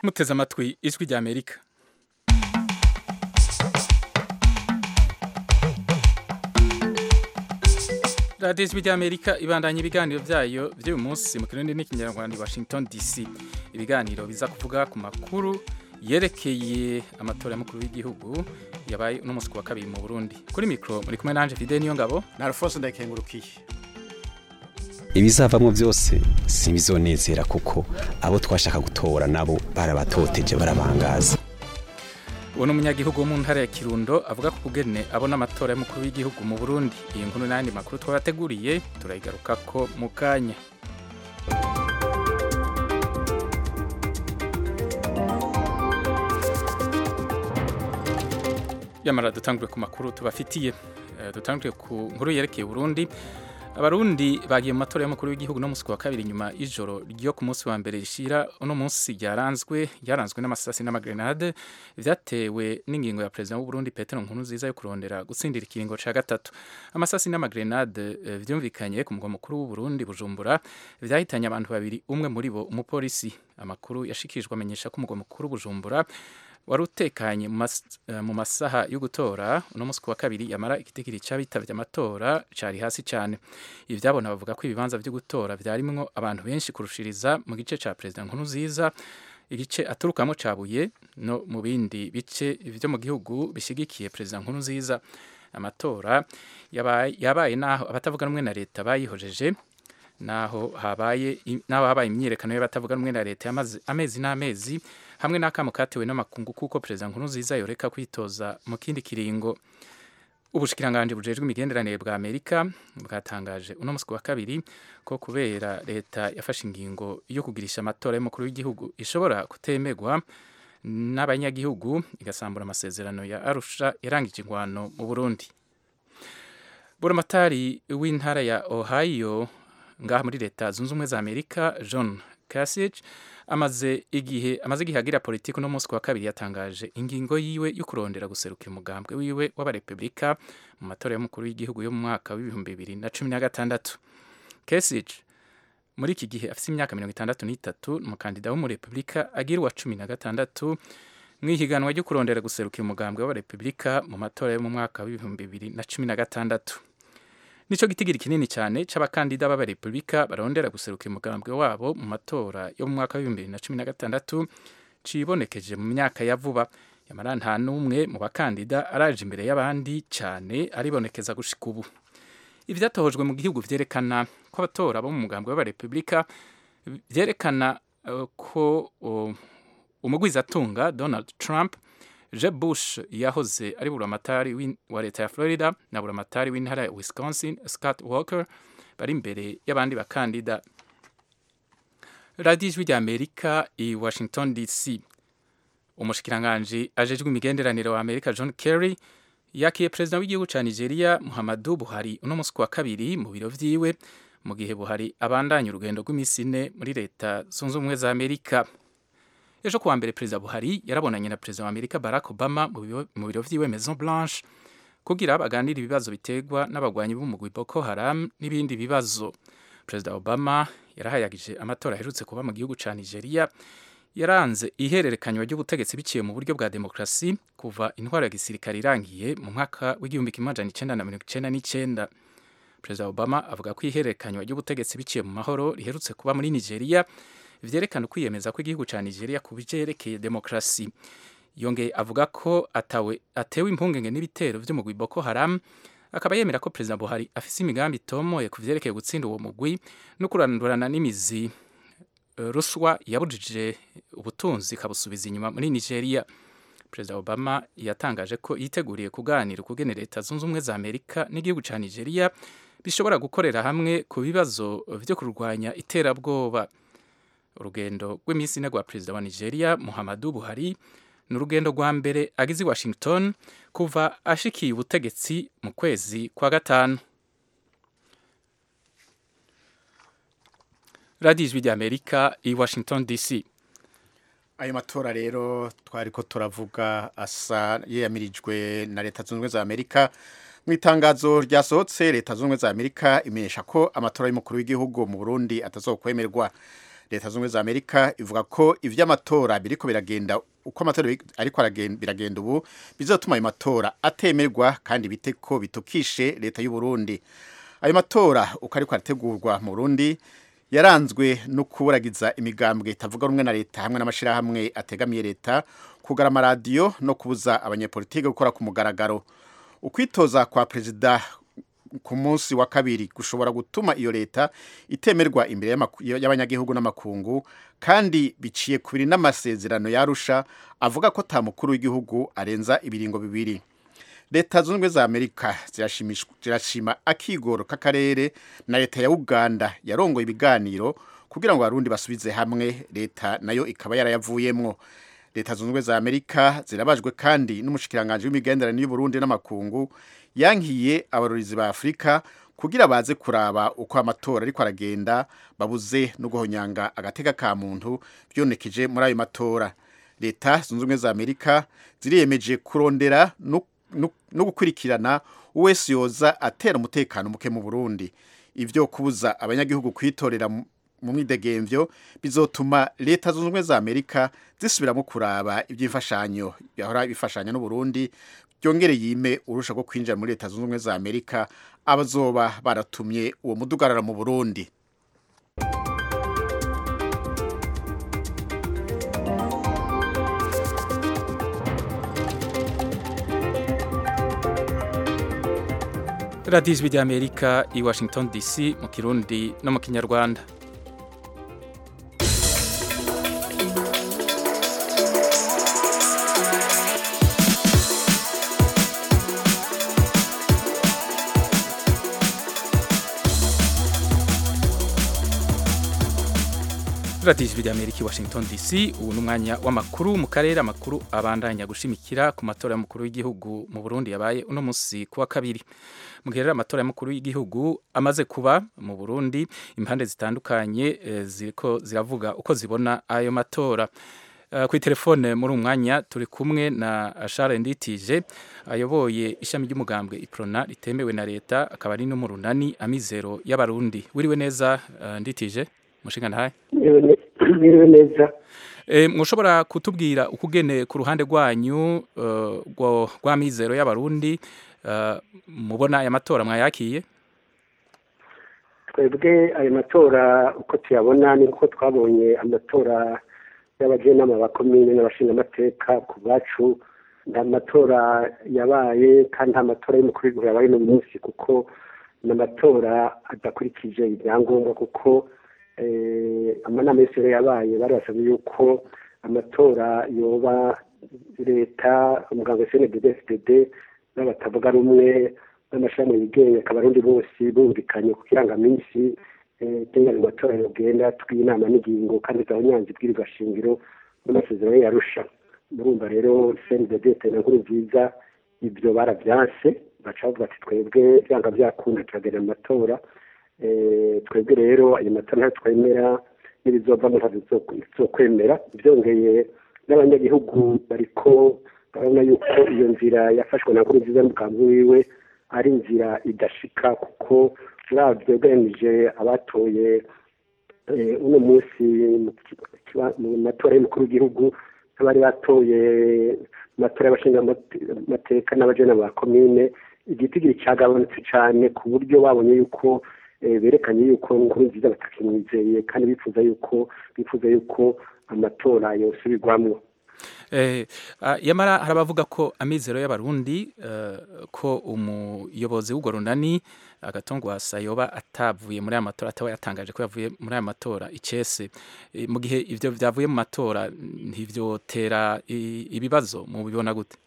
muteze amatwi ijwi rya amerika radiyo ijwi rya amerika ibandanya ibiganiro byayo by'uyu munsi mu kirundi n'ikinyarwanda i washington dc ibiganiro biza kuvuga ku makuru yerekeye amatora y'umukuru w'igihugu yabaye uno munsi ku wa kabiri mu burundi kuri mikoro muri kumwe nanje fide niyo ngabo na alphonse ndakengurukiye ibizavamo byose sibizonezera kuko abo twashaka gutora nabo barabatoteje barabangaza uwo ni umunyagihugu wo mu ntara ya kirundo avuga ko kugene abona amatora y'umukuru w'igihugu mu burundi iyi nkuru n'ayandi makuru twabateguriye turayigaruka ko mu kanya yamara dutangure ku makuru tubafitiye Eh, dutangure ku nkuru yerekeye Burundi abarundi bagiye mu matora y'umukuru w'igihugu no musi wa kabiri nyuma y'ijoro ryo ku munsi wa mbere rishira uno munsi ryaranzwe ryaranzwe n'amasasi n'amagrenade vyatewe n'ingingo ya perezida w'u Burundi Petero Nkurunziza yo kurondera gutsindira ikiringo ca gatatu amasasi n'amagrenade eh, vyumvikanye ku mugwa mukuru w'u Burundi Bujumbura vyahitanye abantu babiri umwe muri bo umupolisi amakuru yashikijwe amenyesha ko umugwa mukuru Bujumbura wari utekanye mu mas- eh, mu masaha yo gutora uno munsi ku wa kabiri yamara igitigiri c'abitavye amatora cari hasi cane ibi vyabona bavuga ko ibibanza vyo gutora vyarimwo abantu benshi kurushiriza mu gice ca perezida Nkurunziza igice aturukamwo cabuye no mu bindi bice vyo mu gihugu bishigikiye perezida Nkurunziza amatora yabaye, yabaye naho abatavuga rumwe na leta bayihojeje naho habaye naho habaye imyiyerekano y'abatavuga rumwe na leta yamaze amezi n'amezi hamwe n'akamo katewe n'amakungu kuko perezida Nkurunziza yoreka kwitoza mu kindi kiringo ubushikiranganje bujejwe imigenderanire bwa Amerika bwatangaje uno musi wa kabiri ko kubera leta yafashe ingingo yo kugirisha amatora y'umukuru w'igihugu ishobora kutemegwa n'abanyagihugu igasambura amasezerano ya Arusha yarangije ingwano mu Burundi Buramatari w'intara ya Ohio ngaha muri leta zunze ubumwe za Amerika John Kasich amaze igihe amaze igihe agira politiki no munsi wa kabiri yatangaje ingingo yiwe yo kurondera guserukira umugambwe wiwe w'abarepublika mu matora y'umukuru w'igihugu yo mu mwaka w'ibihumbi bibiri na cumi na gatandatu Kasich muri iki gihe afite imyaka mirongo itandatu n'itatu ni umukandida w'umurepublika agira uwa cumi na gatandatu mu ihiganwa ryo kurondera guserukira umugambwe w'abarepublika mu matora yo mu mwaka w'ibihumbi bibiri na cumi na gatandatu nico gitigiri kinini cyane c'abakandida b'abarepublika barondera guserukira umugambwe wabo mu matora yo mu mwaka w'ibihumbi bibiri na cumi na gatandatu cibonekeje mu myaka ya vuba yamara nta n'umwe mu bakandida araje imbere y'abandi cyane aribonekeza gushika ubu ivyatohojwe mu gihugu vyerekana ko abatora bo mu mugambwe w'abarepublika vyerekana uh, ko uh, umugwizatunga Donald Trump Jeb Bush yahoze ari buramatari w'in- wa leta ya Florida na buramatari w'intara ya Wisconsin Scott Walker bari imbere y'abandi bakandida radiyo ijwi rya Amerika i Washington DC umushikiranganji ajejwe imigenderanire wa Amerika John Kerry yakiye perezida w'igihugu ca Nigeria Muhammadu Buhari uno munsi ku wa kabiri mu biro vyiwe mu gihe Buhari abandanya urugendo rw'imisi ine muri leta zunze ubumwe za Amerika ejo kuwa mbere perezida buhari yarabonanye na perezida wa amerika barack obama mu biro- mu biro vyiwe maison blanche kugira baganire ibibazo biterwa n'abagwanyi b'umugwi boko haram n'ibindi bibazo perezida obama yarahayagije amatora aherutse kuba mu gihugu ca nigeria yaranze ihererekanywa ry'ubutegetsi biciye mu buryo bwa demokrasi kuva intwaro ya gisirikare irangiye mu mwaka w'igihumbi kimwe amajana icenda na mirongo icenda n'icenda perezida obama avuga ko ihererekanywa ry'ubutegetsi biciye mu mahoro riherutse kuba muri nigeria vyerekana ukwiyemeza kw'igihugu ca Nigeria ku bijerekeye demokrasi yongeye avuga ko atawe atewe impungenge n'ibitero vy'umugwi Boko Haram akaba yemera ko perezida Buhari afise imigambi itomoye ku vyerekeye gutsinda uwo mugwi no kurandurana n'imizi eh, ruswa yabujije ubutunzi ikabusubiza inyuma muri Nigeria perezida Obama yatangaje ko yiteguriye kuganira ukugene leta zunze ubumwe za Amerika n'igihugu ca Nigeria bishobora gukorera hamwe ku bibazo vyo kurwanya iterabwoba urugendo rw'iminsi ine rwa perezida wa nigeria muhammadu buhari ni urugendo rwa mbere agize i washington kuva ashikiye ubutegetsi mu kwezi kwa gatanu radiyo ijwi rya amerika i washington dc ayo matora rero twari ko turavuga asa yeyamirijwe na leta zunze ubumwe za amerika mu itangazo ryasohotse leta zunze ubumwe za amerika imenyesha ko amatora y'umukuru w'igihugu mu burundi atazokwemerwa leta zunze ubumwe za amerika ivuga ko ivy'amatora biriko biragenda uko amatora ariko aragenda- biragenda ubu bizotuma ayo matora atemerwa kandi bite ko bitukishe leta y'u Burundi ayo matora uko ariko arategurwa mu Burundi yaranzwe no kuburagiza imigambwe itavuga rumwe na leta hamwe n'amashirahamwe ategamiye leta kugara amaradiyo no kubuza abanyepolitike gukora ku mugaragaro ukwitoza kwa perezida ku munsi wa kabiri gushobora gutuma iyo leta itemerwa imbere y'amaku- y'abanyagihugu n'amakungu kandi biciye kubiri n'amasezerano yarusha avuga ko ta mukuru w'igihugu arenza ibiringo bibiri leta zunze ubumwe za amerika zirashimishwa- zirashima akigoro k'akarere na leta ya uganda yarongoye ibiganiro kugira ngo abarundi basubize hamwe leta nayo ikaba yarayavuyemwo leta zunze ubumwe za amerika zirabajwe kandi n'umushikiranganji w'imigenderanire y'uburundi n'amakungu yankiye abarorizi ba afurika kugira baze kuraba uko amatora ariko aragenda babuze no guhonyanga agateka ka muntu byonekeje muri ayo matora leta zunze ubumwe za amerika ziriyemeje kurondera no no- no gukurikirana uwese yoza atera umutekano muke mu Burundi ivyo kubuza abanyagihugu kwitorera mu mu mwidegemvyo bizotuma leta zunze ubumwe za Amerika zisubiramo kuraba iby'imfashanyo yahora bifashanya n'u Burundi byongere yime urusha rwo kwinjira muri leta zunze ubumwe za Amerika abazoba baratumye uwo mudugarara mu Burundi radiyo ijwi ry'amerika i washington dc mu kirundi no mu kinyarwanda radiyo ijwi ry'amerika i washington dc ubu ni umwanya w'amakuru mu karere amakuru abandanya gushimikira ku matora y'umukuru w'igihugu mu burundi yabaye uno munsi ku wa kabiri mu gihe rero amatora y'umukuru w'igihugu amaze kuba mu burundi impande zitandukanye eh, ziriko ziravuga uko zibona ayo matora Uh, kuri telefone muri uyu mwanya turi kumwe na Charles Nditije ayoboye ishami ry'umugambwe Iprona ritemewe na leta akaba ari no mu runani amizero y'abarundi wiriwe neza uh, Nditije mushinga ntahe biriwe neza E, mushobora kutubwira ukugene ku ruhande rwanyu uh, rwo- rw'amizero y'abarundi uh, mubona aya matora mwayakiye twebwe ayo matora uko tuyabona ni uko twabonye amatora y'abajenama ba komine n'abashingamateka ku bacu nta matora yabaye kandi nta matora y'umukuru w'igihugu yabaye no munsi kuko ni amatora adakurikije ibyangombwa kuko eh, amanama yose rero yabaye bari basabye yuko amatora yoba leta umuganga cnddd fdd n'abatavuga rumwe n'amashami yigenga akaba arundi bose bumvikanye ku kirangaminsi tengana mu matora yogenda tw'inama n'ingingo kandi za nyanza ibwirizwa shingiro n'amasezerano yarusha murumva rero cnddd tena nkuru nziza ibyo barabyanse baca bavuga ati twebwe byanga byakunda turagenda mu matora Eh, twebwe rero ayo matora ntayo twemera n'ibizovamo ntabyo tuzokwemera byongeye n'abanyagihugu bariko barabona yuko iyo nzira yafashwe na nkuru nziza n'umugambi wiwe ari inzira idashika kuko uravye ugereranije abatoye eh, uno munsi mu kiba- mu matora y'umukuru w'igihugu n'abari batoye mu matora y'abashingamateka n'abajenama ba komine igitigiri cyagabanutse cyane ku buryo babonye yuko eh, berekanye yuko nkuru nziza batakimwizeye kandi bifuza yuko bifuza yuko amatora yosubirwamwo Eh, ah, yamara hari abavuga ko amizero y'abarundi eh, ko umuyobozi w'urwo runani agatongwasa yoba atavuye muri aya matora ataba yatangaje ko yavuye muri aya matora icese Eh, mu gihe ivyo vyavuye mu matora ntivyotera i- ibibazo mu bibona gute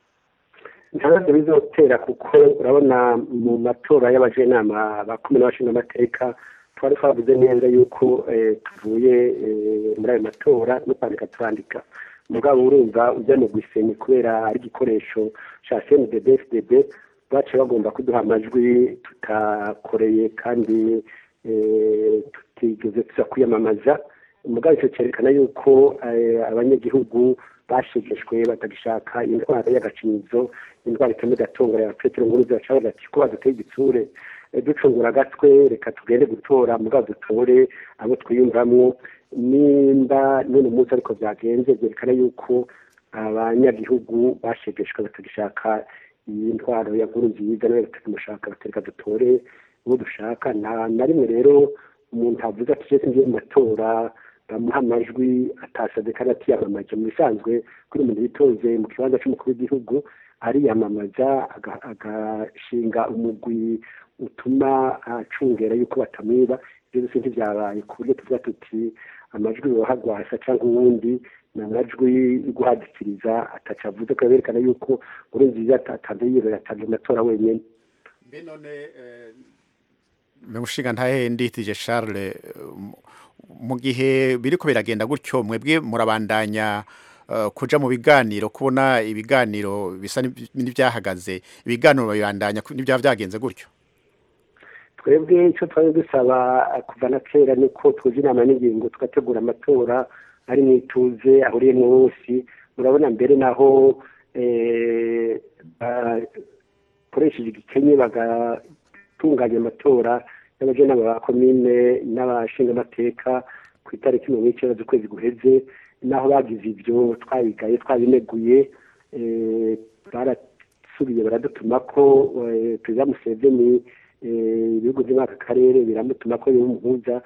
ntabwo bizotera kuko urabona mu matora y'abajenama ba kumi n'abashingamateka twari twavuze neza yuko eh, tuvuye eh, muri ayo matora no kwandika turandika mugabo urumva ujya mu gwisenyi kubera ari igikoresho ca cndd fdb baciye bagomba kuduha amajwi tutakoreye kandi eh, tutigeze tuza kwiyamamaza mugabo icyo cyerekana yuko eh, abanyagihugu bashegeshwe batagishaka indwara y'agacinyizo indwara itema igatongora ya petero nkuru ziracabaza ati ko baduteye igitsure ducungura agatwe reka tugende gutora mugabo dutore abo twiyumvamwo nimba none umunsi ariko byagenze byerekana yuko abanyagihugu bashegeshwe batagishaka iyi ntwaro ya nkuru nziza nawe batakimushaka batereka dutore uwo dushaka nta na rimwe rero umuntu avuze ati jese ngiye mu matora bamuha amajwi atasabye kandi atiyamamaje mu bisanzwe kuri umuntu yitoze mu kibanza cy'umukuru w'igihugu ariyamamaza agashinga umugwi utuma acungera yuko batamwiba ibyo byose ntibyabaye ku buryo tuvuga tuti amajwi yohagwasa cyangwa uwundi ni amajwi yo guhadikiriza ataca avuze ko berekana yuko nkuru nziza atanze yibera atanze amatora wenyine mbe none mushinga ntahenditije Charles mu gihe biriko biragenda gutyo mwebwe murabandanya kuja mu biganiro kubona ibiganiro bisa n'ibyahagaze ibiganiro babibandanya n'ibyaba byagenze gutyo twebwe icyo twari dusaba kuva na kera ni ko tuzi inama n'ingingo tugategura amatora ari mu ituze ahuriyemo bose murabona mbere naho bakoresheje igikenye bagatunganya amatora y'abajenama ba komine n'abashingamateka ku itariki mirongo icyenda z'ukwezi guheze naho bagize ibyo twabigaye twabineguye barasubiye baradutuma ko perezida museveni ibihugu byo muri aka karere biramutuma ko y'umuhuza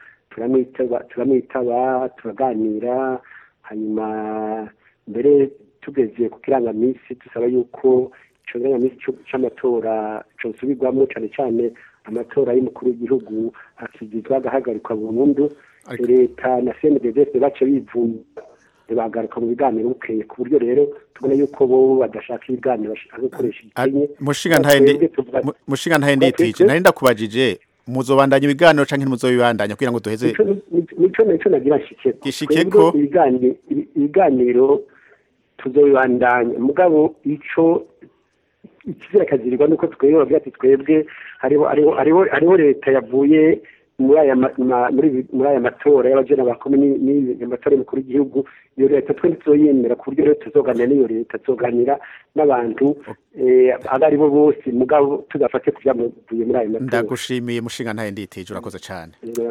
turamwitaba turaganira hanyuma mbere tugeze ku kirangaminsi dusaba yuko icyo kirangaminsi cy'amatora cyosubirwamo cyane cyane amatora y'umukuru w'igihugu akigizwa agahagarikwa burundu leta na cndds bace bivuna bagaruka mu biganiro bukeye ku buryo rero tubona yuko bo badashaka ibiganiro bashaka gukoresha igikenye mushinga ntahinditije nari ndakubajije muzobandanya ibiganiro canke ntimuzobibandanya kugira ngo duheze nico nico nagira nshike gishike ko ibiganiro tuzobibandanya mugabo ico ikizira kazirirwa nuko twebwe bavuga ati twebwe hariho hariho hariho leta yavuye muri aya muri aya matora y'abajena bakomeye n'amatora y'umukuru w'igihugu iyo leta twe ntituzoyemera ku buryo rero tuzoganira n'iyo leta tuzoganira n'abantu abo ari bo bose mugabo tugafate ku byavuye muri ayo matora ndagushimiye mushinga ntaye nditije urakoze cyane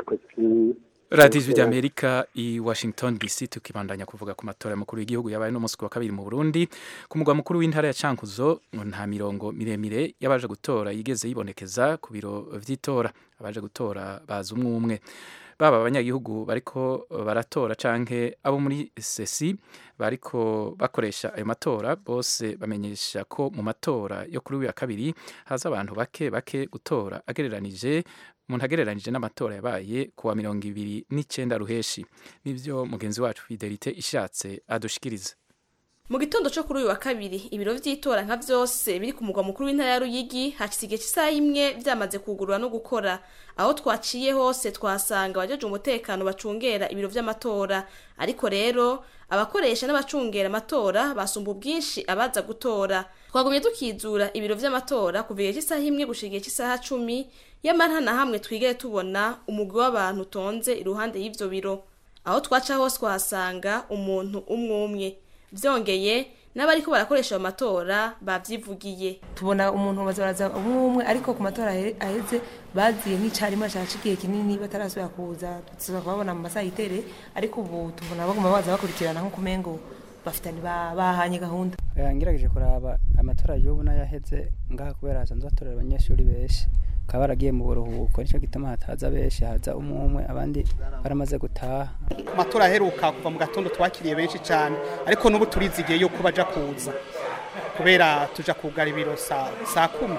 radiyo ijwi ry'amerika i washington dc tukibandanya kuvuga ku matora y'umukuru w'igihugu yabaye n'umunsi wa kabiri mu burundi ku mugwa mukuru w'intara ya cankuzo nta mirongo miremire y'abaje gutora yigeze yibonekeza ku biro vy'itora abaje gutora baza umwe umwe baba abanyagihugu bariko baratora canke abo muri sesi bariko bakoresha ayo matora bose bamenyesha ko mu matora yo kuri uyu wa kabiri haza abantu bake bake gutora agereranije umuntu agereranije n'amatora yabaye kuwa mirongo ibiri n'icyenda ruheshi nibyo mugenzi wacu fidelite ishatse adushikiriza mu gitondo cyo kuri uyu wa kabiri ibiro vy'itora nka vyose biri ku mugwa mukuru w'intara ya Ruyigi hashitse igihe cy'isaha imwe vyamaze kugurura no gukora aho twaciye hose twasanga abajeje umutekano bacungera ibiro vy'amatora ariko rero abakoresha n'abacungera amatora basumba ubwinshi abaza gutora twagumye tukizura ibiro vy'amatora kuva igihe cy'isaha imwe gushika igihe cy'isaha cumi yamara na hamwe twigere tubona umugwi w'abantu utonze iruhande y'ivyo biro aho twaca hose twahasanga umuntu umwe umwe byongeye n'abariko barakoresha ayo matora bavyivugiye tubona umuntu bazaraza umwe umwe ariko ku matora aheze baziye nk'icarima caca igihe kinini batarasubira kuza tuza kubabona mu masaha yitere ariko ubu tubona baguma baza bakurikirana nko kumengo bafitanye bahanye gahunda ngerageje kuraba amatora y'ubu n'ayaheze ngaha kubera hasanzwe hatorera abanyeshuri benshi bakaba baragiye mu buruhuko nicyo gituma hataza benshi haza umwe umwe abandi baramaze gutaha amatora aheruka kuva mu gatondo twakiriye benshi cyane ariko n'ubu turizigiye yuko baja kuza kubera tuja kugara ibiro saa kumi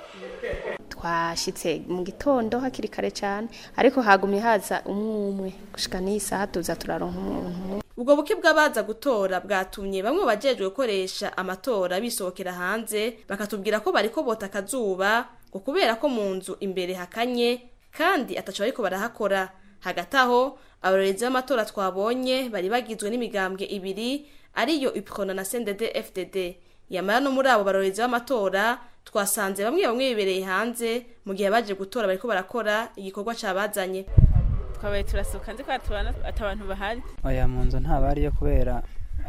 twashyitse mu gitondo hakiri kare cyane ariko hagumye haza umwe umwe gushika n'iyi saha tuza turaronka umuntu ubwo buke bw'abaza gutora bwatumye bamwe bajejwe gukoresha amatora bisohokera hanze bakatubwira ko bariko bota akazuba ngo kubera ko mu nzu imbere hakanye kandi ataco bariko barahakora hagati aho abarorezi b'amatora twabonye bari bagizwe n'imigambwe ibiri ariyo ipikona na sendede fdd yamara no muri abo barorezi b'amatora twasanze bamwe bamwe bibereye hanze mu gihe baje gutora bariko barakora igikorwa cabazanye twabaye turasohoka nzi ko tubona ati abantu bahari oya mu nzu ntabariyo kubera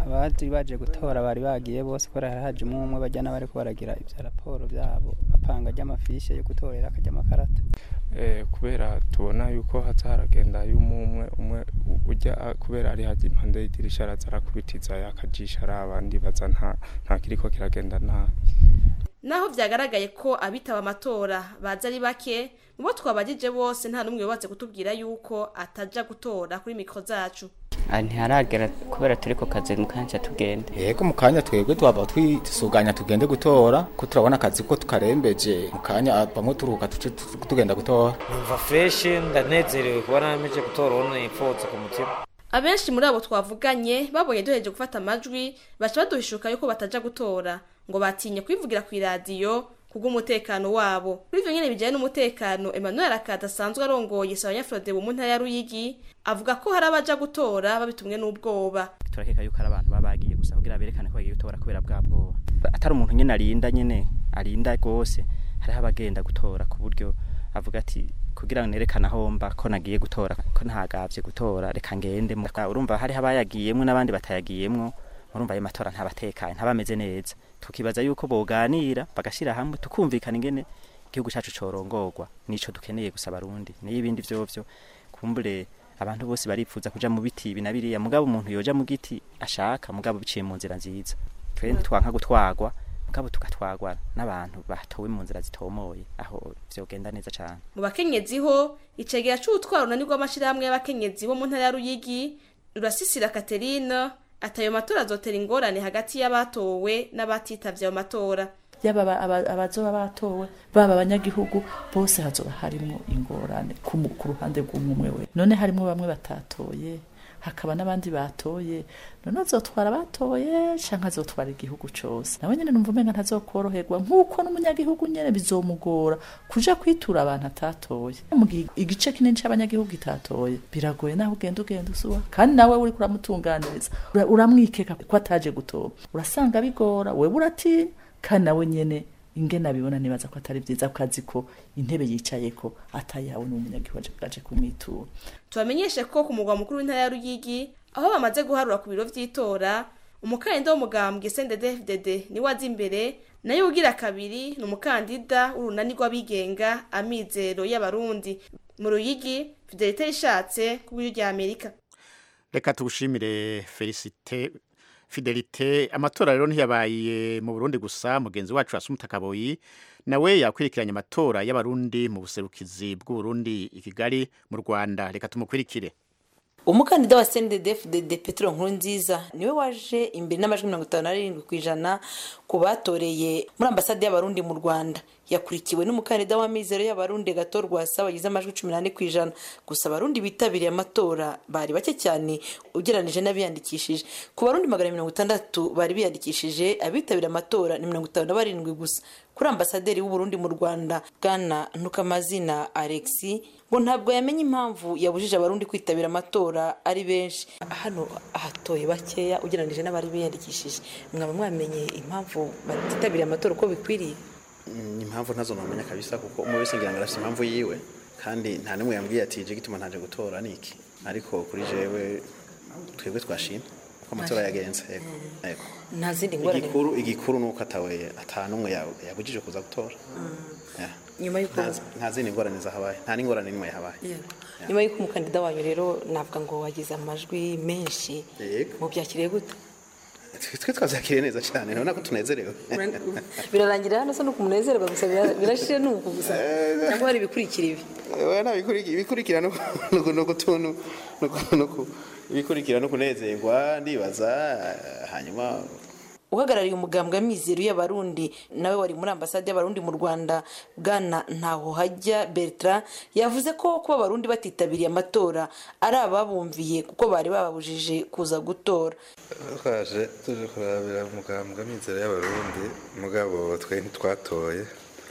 abaje baje gutora bari bagiye bose kubera hari haje umwe umwe bajya n'abariko baragira ivya raporo vyabo bapanga ry'amafishe yo gutorera akarya amakarata eh, kubera tubona yuko haza haragenda y'umwe umwe ujya a- kubera ari haje impande y'idirisha araza arakubitiza yakajisha ari abandi baza nta nta kiriko kiragenda nabi naho vyagaragaye ko abitaba amatora baza ari bake mu bo twabajije bose nta n'umwe yubatse kutubwira yuko ataja gutora kuri mikro zacu Ah, ntiharagera kubera turi ku kazi mukanya tugende yego mu kanya twebwe twaba twisuganya tugende gutora ko turabona akazi ko tukarembeje mu kanya bamwe turuhuka tuce tu- tugenda gutora numva fresh ndanezerewe kuba nameje gutora uwo nipfutse ku mutima abenshi muri abo twavuganye babonye duheje gufata amajwi baca baduhishuka yuko bataja gutora ngo batinye kwivugira ku iradiyo kubw'umutekano wabo kuri ivyo nyene bijanye n'umutekano emmanuel akada asanzwe arongoye sabanyafrode mu ntara ya ruyigi avuga ko hari abaja gutora babitumwe n'ubwoba turakeka yuko ari abantu baba bagiye gusa kugira berekane ko bagiye gutora kubera bwa bwoba atari umuntu nyene arinda nyene arinda rwose hariho abagenda gutora ku buryo avuga ati kugira ngo nerekane aho mba ko nagiye gutora ko ntagavye gutora reka ngende mu- urumva hariho abayagiyemwo n'abandi batayagiyemwo urumva ayo matora ntabatekanye ntabameze neza tukibaza yuko boganira bagashira hamwe tukumvikana ingene igihugu cacu corongorwa nico dukeneye gusa abarundi niyo ibindi vyovyo kumbure abantu bose baripfuza kuja mu biti ibi na biriya mugabo umuntu yoja mu giti ashaka mugabo biciye mu nzira nziza twe ntitwanka gutwagwa mugabo tugatwagwa n'abantu batowe mu nzira zitomoye aho vyogenda neza cane mu bakenyezi ho icegera c'ubutwaro runani rw'amashirahamwe y'abakenyezi bo mu ntara ya ruyigi rurasisira katerine atayo matora azotera ingorane hagati y'abatowe n'abatitavye ayo matora yaba aba- aba- abazoba batowe baba abanyagihugu bose hazoba harimo ingorane ku mu- ku ruhande rw'umwe we none harimo bamwe batatoye hakaba n'abandi batoye none azotwara abatoye canke azotwara igihugu cose nawe nyene numva umenga ntazokworoherwa nk'uko n'umunyagihugu nyene bizomugora kuja kwitura abantu atatoye mu gihe igice kinini c'abanyagihugu itatoye biragoye naho ugenda ugenda usuba kandi nawe uriko uramutunganiriza ura- uramwikeka ko ataje gutora urasanga bigora wewe uratinya kandi nawe nyene ingene abibona nibaza ko atari vyiza ko azi ko intebe yicayeko atayihawe n'umunyagihugu aje aje kumwitura tubamenyeshe ko ku mugwa mukuru w'intara ya ruyigi aho bamaze guharura ku biro vy'itora umukandida w'umugambwe sndfdd niwe aza imbere nayo ugira kabiri ni umukandida w'urunani rw'abigenga amizero y'abarundi mu ruyigi fidelite rishatse ku bw'iryo rya amerika reka tugushimire felicite fidelite amatora rero ntiyabaye mu burundi gusa mugenzi wacu asumuta kaboyi nawe yakwirikiranye amatora y'abarundi mu buserukizi bw'uburundi i kigali mu rwanda reka tumukurikire umukandida wa CNDD-FDD Petro Nkurunziza niwe waje imbere n'amajwi mirongo itanu n'arindwi ku ijana ku batoreye muri ambasade y'abarundi mu Rwanda yakurikiwe n'umukandida wa mizero y'abarundi Gato Rwasa wagize amajwi cumi n'ane ku ijana gusa abarundi bitabiriye amatora bari bake cyane ugereranije n'abiyandikishije ku barundi magana mirongo itandatu bari biyandikishije abitabiriye amatora ni mirongo itanu na barindwi gusa kuri ambasaderi w'uburundi mu rwanda bwana ntukamazina alexi ngo ntabwo yamenye impamvu yabujije abarundi kwitabira amatora ari benshi hano ahatoye bakeya ugereranije n'abari biyandikishije mwaba mwamenye impamvu batitabiriye amatora uko bikwiriye impamvu ntazo namenya kabisa kuko umwe wese ngira ngo arafite impamvu yiwe kandi nta n'umwe yambwiye ati je gituma ntaje gutora niki ariko kuri jewe twebwe twashimye uko amatora yagenze yego yego nta zindi ngorane igikuru igikuru nuko atawe ata n'umwe ya- yabujije kuza gutora Yeah. nyuma y'uko Nta- nta zindi ngorane zahabaye nta n'ingorane n'imwe yahabaye nyuma y'uko umukandida wanyu rero navuga ngo wagize amajwi menshi yego mubyakiriye gute twe twe twabyakiriye neza cyane urabona ko tunezerewe birarangira hano se nuko umunezerwa gusa bira- birashire nuko gusa cyangwa hari ibikurikira ibi Oya, nta bikuriki- ibikurikira no no- no gutuntu no ku- no ku- ibikurikira no kunezerwa ndibaza eh, hanyuma uhagarariye umugambwe w'amizero y'abarundi nawe wari muri ambasade y'abarundi mu rwanda bwana ntaho hajya bertrand yavuze ko kuba abarundi batitabiriye amatora ari ababumviye kuko bari bababujije kuza gutora twaje tuje kurabira umugambwe amizero y'abarundi mugabo twe ntitwatoye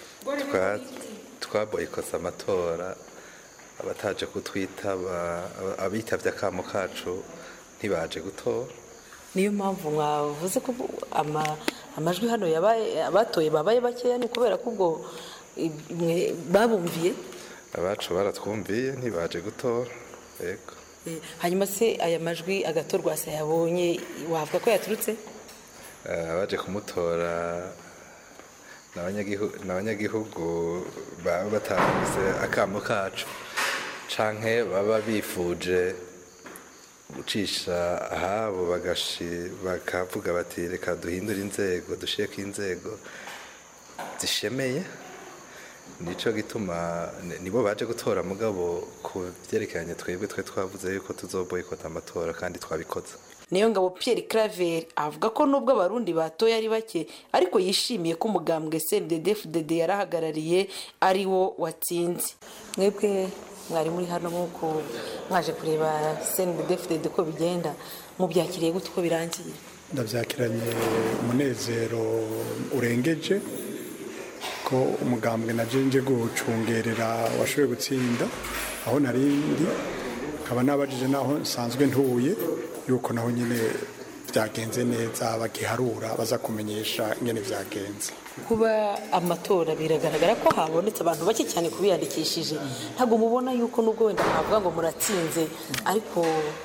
Twa- twaboyikosa amatora abataje kutwitaba aba- abitavye akamo kacu ntibaje gutora niyo mpamvu mwavuze ko ama- amajwi hano yabaye abatoye babaye bakeya ni ukubera ko ubwo mwe babumviye abacu baratwumviye ntibaje gutora yego Eh, hanyuma se aya majwi agatorwa se yabonye wavuga ko yaturutse Eh, abaje kumutora ni abanyagihu- ni abanyagihugu baba batahise akamo kacu canke baba bifuje gucisha ahabo bagashi bakavuga bati reka duhindure inzego dushireko inzego zishemeye nico gituma ni- nibo baje gutora mugabo ku vyerekeranye twebwe twe twavuze yuko tuzoboyikota amatora kandi twabikoze niyo ngabo Pierre Claver avuga ko nubwo abarundi batoye ari bake ariko yishimiye ko umugambwe CNDD-FDD yarahagarariye ari wo watsinze mwebwe mwari muri hano nk'uko mwaje kureba CNDD-FDD ko bigenda mubyakiriye gute uko birangiye ndabyakiranye umunezero urengeje ko umugambwe na nje gucungerera washoboye gutsinda aho narindi nkaba nabajije naho nsanzwe ntuye yuko naho nyine byagenze neza bagiharura baza kumenyesha ingene byagenze kuba amatora biragaragara ko habonetse abantu bake cyane kubiyandikishije ntabwo mubona yuko nubwo wenda mwavuga ngo muratsinze ariko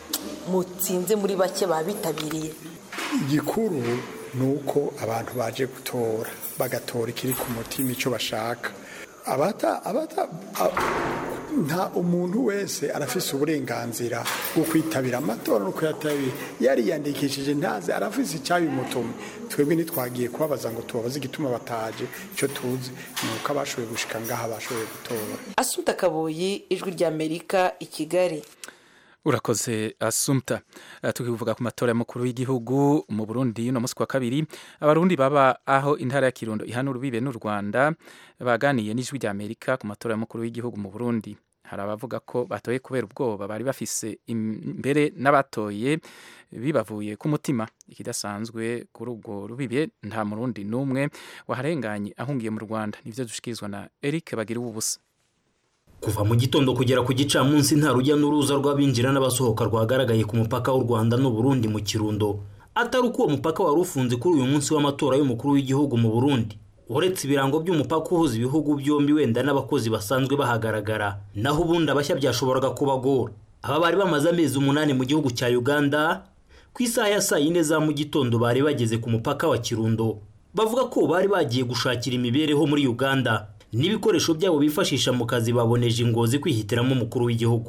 mutsinze muri bake babitabiriye igikuru ni uko abantu baje gutora bagatora ikiri ku mutima icyo bashaka abata abata a- nta umuntu wese arafise uburenganzira bwo kwitabira amatora no kuyatabira yariyandikishije ntazi arafise icyabimutumye twebwe ntitwagiye kubabaza ngo tubabaze igituma bataje icyo tuzi ni uko abashoboye gushika ngaha bashoboye gutora asuta kaboyi ijwi ry'amerika i kigali urakoze asumta Eh, tukivuga ku matora y'umukuru w'igihugu mu burundi no musi wa kabiri abarundi baba aho intara ya kirundo ihana urubibe n'u rwanda baganiye n'ijwi rya amerika ku matora y'umukuru w'igihugu mu burundi hari abavuga ko batoye kubera ubwoba bari bafise imbere n'abatoye bibavuye ku mutima ikidasanzwe kuri ubwo rubibe nta murundi n'umwe waharenganye ahungiye mu rwanda nivyo dushikirizwa na eric bagira ubusa kuva mu gitondo kugera ku gicamunsi nta rujya n'uruza rw'abinjira n'abasohoka rwagaragaye ku mupaka w'u rwanda n'u burundi mu kirundo atari uko uwo mupaka wari ufunze kuri uyu munsi w'amatora y'umukuru w'igihugu mu burundi uretse ibirango by'umupaka uhuza ibihugu byombi wenda n'abakozi basanzwe bahagaragara naho ubundi abashya byashoboraga kubagora aba bari bamaze amezi umunani mu gihugu cya uganda ku isaha ya saa yine za mu gitondo bari bageze ku mupaka wa kirundo bavuga ko bari bagiye gushakira imibereho muri uganda n'ibikoresho byabo bifashisha mu kazi baboneje ingozi kwihitiramo umukuru w'igihugu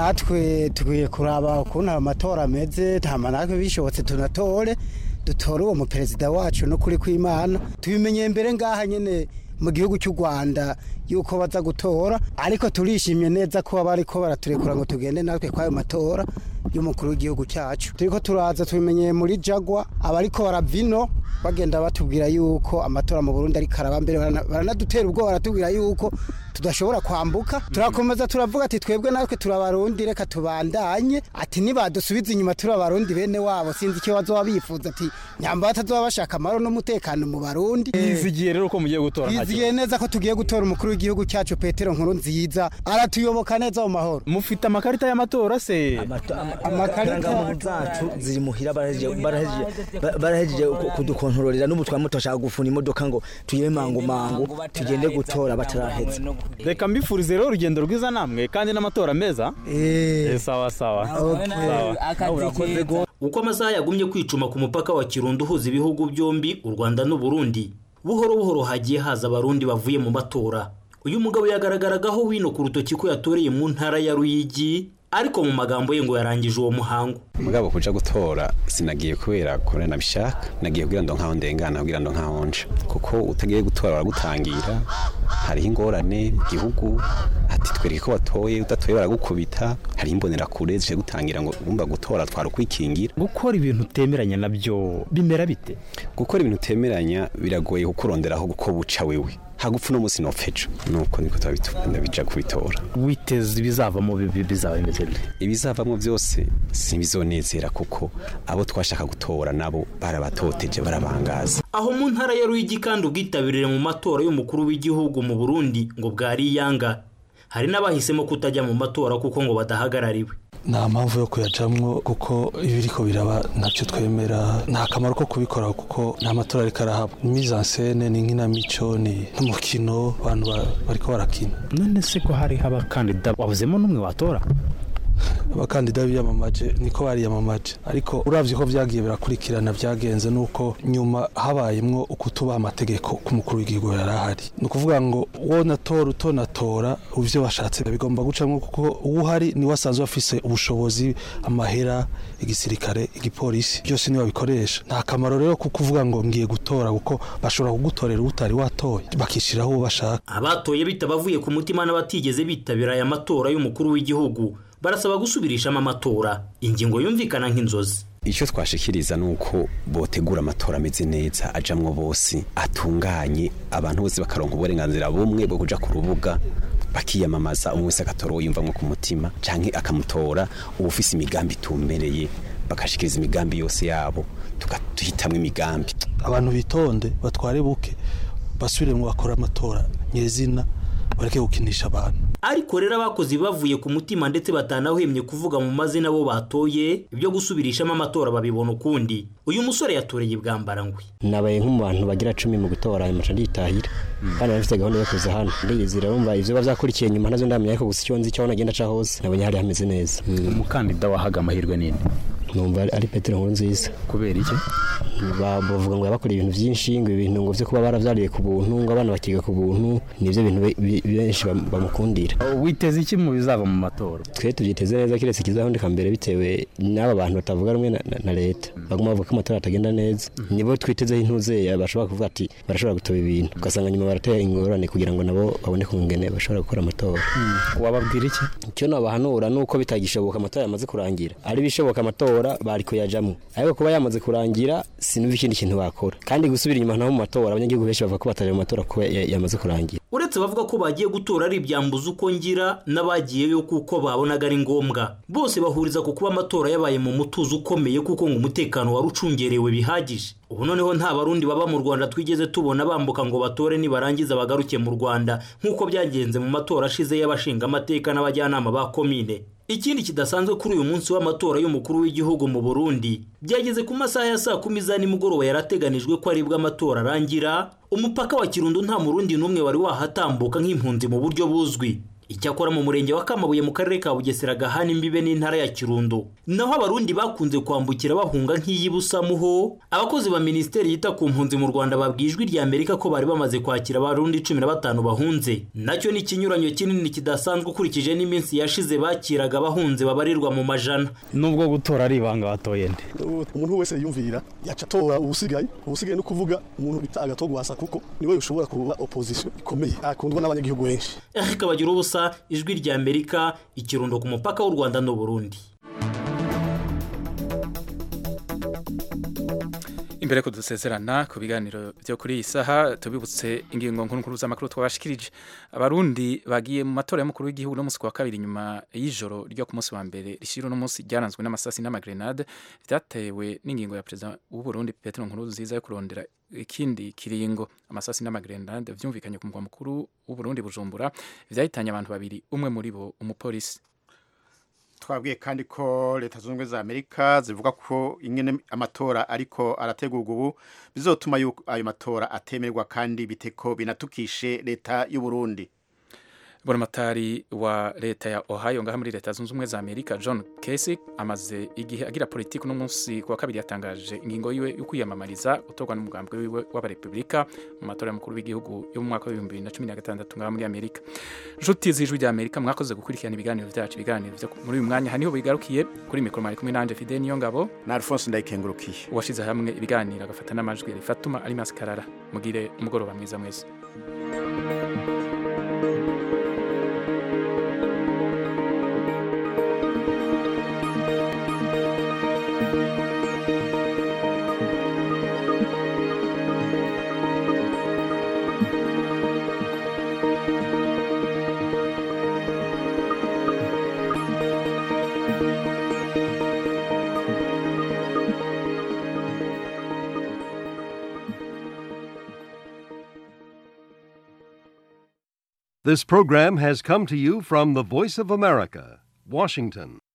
natwe tukwiye kuraba ukuntu ayo matora ameze ntama natwe bishobotse tunatore dutore uwo muperezida wacu no kuri kw'imana tubimenye mbere ngaha nyine mu gihugu cy'u rwanda yuko baza gutora ariko turishimye neza ko baba ariko baraturekura ngo tugende natwe kw'ayo matora y'umukuru w'igihugu cyacu turiko turaza tubimenye muri jagwa abariko baravino bagenda batubwira yuko amatora mu burundi ariko araba mbere barana- baranadutera ubwoba baratubwira yuko tudashobora kwambuka turakomeza turavuga ati twebwe natwe turabarundi reka tubandanye ati nibadusubiza inyuma turi abarundi bene wabo sinzi icyo bazoba bifuza ati nyamba batazoba bashaka amahoro n'umutekano mu barundi yizigiye rero ko mugiye gutora nta yizigiye neza ko tugiye gutora umukuru w'igihugu cyacu petero nkuru nziza aratuyoboka neza mu mahoro mufite amakarita y'amatora se amakarita zacu ziri muhira barahejeje- barahejeje- ba- barahejeje ku- kudukontororera n'ubu twama turashaka gufuna imodoka ngo tuyebe mangu mangu tugende gutora bataraheza reka mbifurize rero urugendo rwiza namwe kandi n'amatora meza Eh, sawa sawa Sawa. urakoze uko amasaha yagumye kwicuma ku mupaka wa kirundo uhuza ibihugu byombi u rwanda n'u burundi buhoro buhoro hagiye haza abarundi bavuye mu matora uyu mugabo yagaragaragaho wino ku rutoki ko yatoreye mu ntara ya ruyigi ariko mu magambo ye ngo yarangije uwo muhango mugabo kuja gutora sinagiye kubera kubera nabishaka nagiye kugira ngo nkaho ndengana kugira ngo nkaho nje kuko utagiye gutora baragutangira hariho ingorane mu gihugu ati twereke ko watoye udatoye baragukubita hariho imbonerakure zije gutangira ngo ugomba gutora twara ukwikingira gukora ibintu utemeranya nabyo bimera bite gukora ibintu utemeranya biragoye kukuronderaho uko buca wewe hagupfa uno munsi nopfejo nuko niko turabitunda bija kubitora witeze ibizavamo bibi- bizaba bimeze bite ibizavamo byose simbizonezera kuko abo twashaka gutora nabo barabatoteje barabangaza aho mu ntara ya ruyigi kandi ubwitabirire mu matora y'umukuru w'igihugu mu burundi ngo bwari iyanga hari n'abahisemo kutajya mu matora kuko ngo badahagarariwe nta mpamvu yo kuyajamwo kuko ibiriko biraba ntacyo twemera nta kamaro ko kubikora kuko nta matora ariko arahaba ni mise en scène ni nk'inamico ni nk'umukino abantu ba- bariko barakina none se ko hariho abakandida wabuzemo n'umwe watora abakandida biyamamaje niko bariyamamaje ariko uravye ko vyagiye birakurikirana vyagenze nuko nyuma habayemwo ukutubaha amategeko ku mukuru w'igihugu yari ahari ni ukuvuga ngo wonatora utonatora ivyo washatse bigomba gucamwo kuko uwuhari niwe asanzwe afise ubushobozi amahera igisirikare igipolisi byose niwe babikoresha nta kamaro rero ko kuvuga ngo ngiye gutora kuko bashobora kugutorera utari watoye bakishiraho uwo bashaka abatoye bitabavuye ku mutima n'abatigeze bitabira aya matora y'umukuru w'igihugu barasaba gusubirishamo amatora ingingo yumvikana nk'inzozi icyo twashikiriza ni uko botegura amatora ameze neza ajamwo bose atunganye abantu bose bakaronka uburenganzira bumwe bwo kuja ku rubuga bakiyamamaza umwe wese agatora uwo yumvamwo ku mutima canke akamutora ubufise imigambi itumbereye bakashikiriza imigambi yose yabo tugahitamwo imigambi abantu bitonde batware buke basubiremwo bakora amatora nyezina bareke gukinisha abantu ariko rero abakozi bavuye ku mutima ndetse batanahwemye kuvuga mu mazina bo batoye ibyo gusubirishamo amatora babibona ukundi uyu musore yatoreye ibwambarangwe nabaye nk'umu bantu bagira cumi mu gutora ayo maca nditahira kandi nafite gahunda yo kuza hano ndiyizira urumva ivyo biba vyakurikiye nyuma ntazo ndamenya ariko gusa icyo nzi cyo nagenda ca hose nabonye hari hameze neza umukandida wahaga amahirwe nini numva ari petero nkuru nziza kubera iki bavuga ngo yabakoreye ibintu byinshi ngo ibintu ngo byo kuba baravyariye ku buntu ngo abana bakiga ku buntu nivyo bintu benshi bamukundira witeze iki mu bizava mu matora twe tubyiteze neza kiretse kizahondeka mbere bitewe n'aba bantu batavuga rumwe na leta baguma bavuga ko amatora atagenda neza nibo twitezeho intuze bashobora kuvuga ati barashobora gutoba ibintu ugasanga nyuma baratera ingorane kugira ngo nabo babone kungene bashobora gukora amatora wababwira iki icyo nabahanura nuko bitagishoboka amatora yamaze kurangira ari bishoboka amatora bari kuyajamwo ariko kuba yamaze kurangira sinumva ikindi kintu bakora kandi gusubira inyuma naho mu matora abanyagihugu benshi bavuga ko bataje mu matora kuba yamaze kurangira uretse bavuga ko bagiye gutora ari ibyambuza uko ngira n'abagiyeyo kuko babonaga ari ngombwa bose bahuriza ku kuba amatora yabaye mu mutuzo ukomeye kuko ngo umutekano wari ucungerewe bihagije ubu noneho nta barundi baba mu rwanda twigeze tubona bambuka ngo batore nibarangiza bagaruke mu rwanda nk'uko byagenze mu matora ashize y'abashinga amateka n'abajyanama ba komine ikindi kidasanzwe kuri uyu munsi w'amatora y'umukuru w'igihugu mu burundi byageze ku masaha ya saa kumi za nimugoroba yarateganijwe ko aribwo amatora arangira umupaka wa kirundo nta murundi n'umwe wari wahatambuka nk'impunzi mu buryo buzwi icyakora mu murenge wa kamabuye mu karere ka bugesera gahana imbibe n'intara ya kirundo naho abarundi bakunze kwambukira bahunga nk'iy'ibusamuho abakozi ba minisiteri yita ku mpunzi mu rwanda babwiye ijwi rya amerika ko bari bamaze kwakira abarundi cumi na batanu bahunze nacyo ni ikinyuranyo kinini kidasanzwe ukurikije n'iminsi yashize bakiraga abahunze babarirwa mu majana nubwo gutora ari ibanga watoye nde umuntu wese yumvira yaca atora ubusigaye ubusigaye no kuvuga umuntu bita agatogwasa kuko niwe ushobora kuba opposition ikomeye akundwa n'abanyagihugu benshi ariko bagira ubusa ijwi rya amerika ikirundo ku mupaka w'u rwanda n'uburundi imbere ko dusezerana ku biganiro byo kuri iyi saha tubibutse ingingo nkuru z'amakuru twabashikirije abarundi bagiye mu matora y'umukuru w'igihugu no munsi wa kabiri nyuma y'ijoro ryo ku munsi wa mbere rishyira uno munsi ryaranzwe n'amasasi n'amagrenade byatewe n'ingingo ya perezida w'u Burundi Petero Nkurunziza yo kurondera ikindi kiringo amasasi n'amagrenade vyumvikanye ku mugwa mukuru w'u Burundi Bujumbura vyahitanye abantu babiri umwe muri bo umupolisi twabwiye kandi ko leta zunze ubumwe za amerika zivuga ko ingene amatora ariko arategurwa ubu bizotuma ayo matora atemerwa kandi biteko binatukishe leta y'u Burundi buramatari wa leta ya ohio ngaha muri leta zunze ubumwe za amerika john kasich amaze igihe agira politiki uno munsi kuwa kabiri yatangaje ingingo yiwe yo kwiyamamariza gutorwa n'umugambwe wiwe w'abarepubulika mu matora y'umukuru w'igihugu yo mu mwaka w'ibihumbi bibiri na cumi na gatandatu ngaha muri amerika inshuti z'ijwi rya amerika mwakoze gukurikirana ibiganiro byacu ibiganiro byo muri uyu mwanya haniho bigarukiye kuri mikoro mwari kumwe nanje fide niyo ngabo na alphonse ndayikengurukiye uwashize hamwe ibiganiro agafata n'amajwi rifatuma ari masikarara mugire umugoroba mwiza mwese This program has come to you from the Voice of America, Washington.